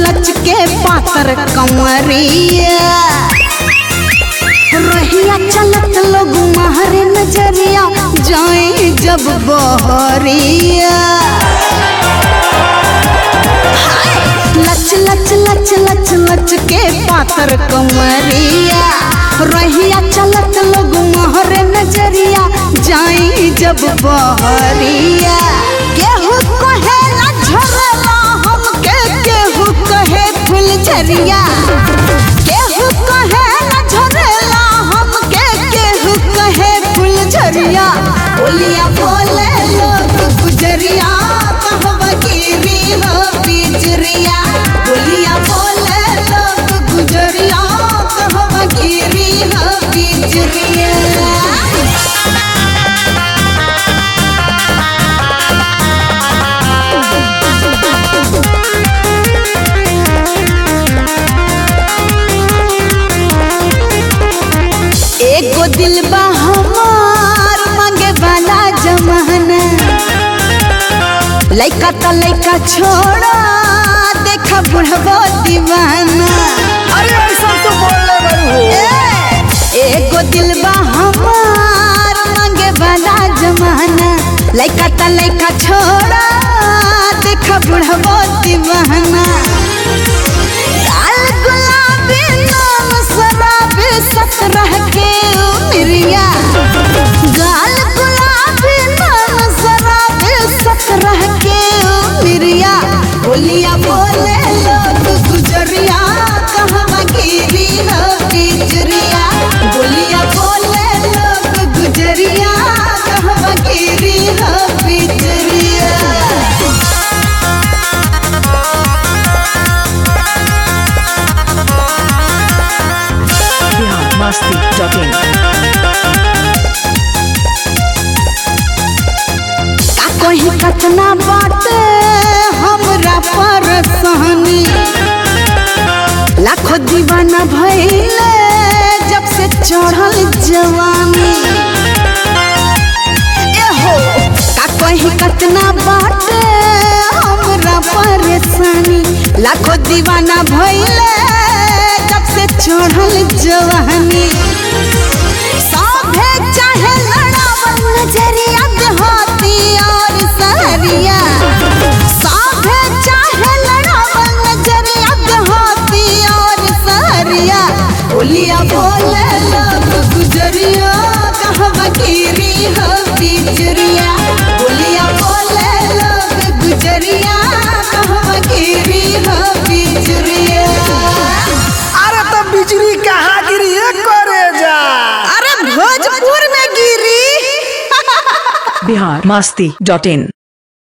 लच के पातर कमरिया रहिया चलत लोग महरे नजरिया जाए जब बहरिया हाय! लच लच लच लच लच के पातर कमरिया रहिया चलत लोग महरे नजरिया जाए जब बहरिया केहू कहेला झरला हमके केहू कहे फुलझरिया केहू कहेला झरला हमके केहू कहे फुलझरिया बोलिया बोले लोग गुजरिया कहवा गिरी हो पिजरिया बोलिया बोले लोग गुजरिया कहवा गिरी हो पिजरिया एगो दिल बा हमार मांगे वाला जमाना लइका त लइका छोड़ा देखा बुढ़बो दीवाना अरे ऐसा तो बोलने वाली हो ए, एगो दिल बा हमार मांगे वाला जमाना लइका त लइका छोड़ा देखा बुढ़बो दीवाना लाल गुलाबी नाम शराबी सत्रह के उमरिया गाल गुलाबी नाम शराबी सत्रह के उमरिया बोलिया बोले लोग गुजरिया कहवा गिरी हो पिजरिया बोलिया बोले लोग गुजरिया कहवा गिरी हो पिजरिया बिहार मस्ती डॉट इन का कहीं कतना बाटे हमरा परेशानी लाखों दीवाना भइले जब से चढ़ल जवानी एहो का कहीं कतना बाटे हमरा परेशानी लाखों दीवाना भइले जब से चढ़ल जवानी साभे चाहे लड़ावन नजरिया देहाती और सहरिया साभे चाहे लड़ावन नजरिया देहाती और सहरिया बोलिया बोले लोग गुजरिया कहवा गिरी हो पिजरिया बोलिया बोले लोग गुजरिया कहवा गिरी हो पिजरिया अरे तो बिजली कहाँ गिरी है करे जा अरे भोजपुर में गिरी बिहार मस्ती डॉट इन